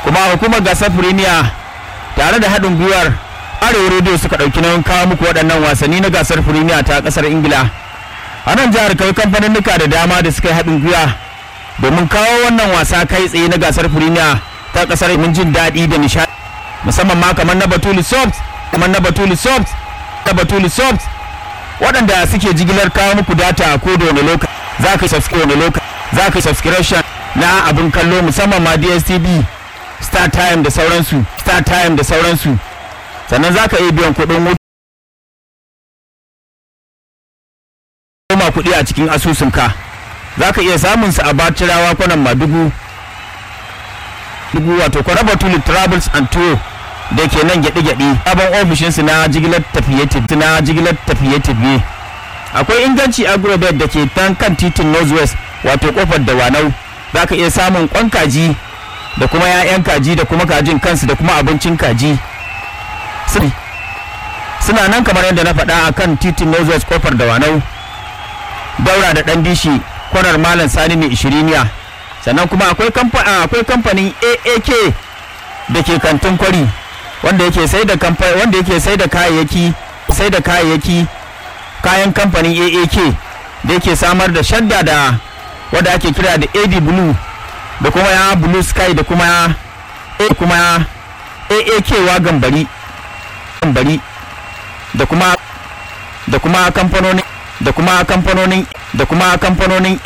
kuma hukumar gasar firimiya tare da haɗin gwiwar arewa rediyo suka ɗauki nauyin kawo muku waɗannan wasanni na gasar firimiya ta ƙasar ingila a nan jihar kai kamfaninnika da dama da suka yi haɗin gwiwa domin kawo wannan wasa kai tsaye na gasar firimiya ta ƙasar mun jin daɗi da nishaɗi musamman ma kamar na batuli soft kamar na batuli soft na batuli soft waɗanda suke jigilar kawo muku data ko da wani lokaci za ka subscribe wani lokaci za ka subscription na abin kallo musamman ma dstv star time da sauransu star time da sauransu sannan za ka iya biyan kuɗin wuta koma kuɗi a cikin asusunka za ka iya samun su a bacirawa kwanan madugu dugu wato kwaraba tuli travels and tour da ke nan gyaɗe-gyaɗe sabon ofishinsu na jigilar tafiye na jigilar tafiye-tafiye akwai inganci agrobet da ke tan kan titin northwest wato kofar da wanau za ka iya samun kwan kaji da kuma 'ya'yan kaji da kuma kajin kansu da kuma abincin kaji suna nan kamar yadda na faɗa a kan titin northwest kofar da wanau daura da ɗan dishi kwanar malam sani mai ishiriniya sannan kuma akwai kamfanin aak da ke kantin kwari wanda yake sai da wanda yake sai da kayayyaki sai da kayayyaki kayan kamfanin aak da yake samar da shadda da wadda ake kira da ad blue da kuma ya blue sky da kuma ya kuma aak wagan bari bari da kuma da kuma kamfanonin da kuma kamfanonin da kuma kamfanonin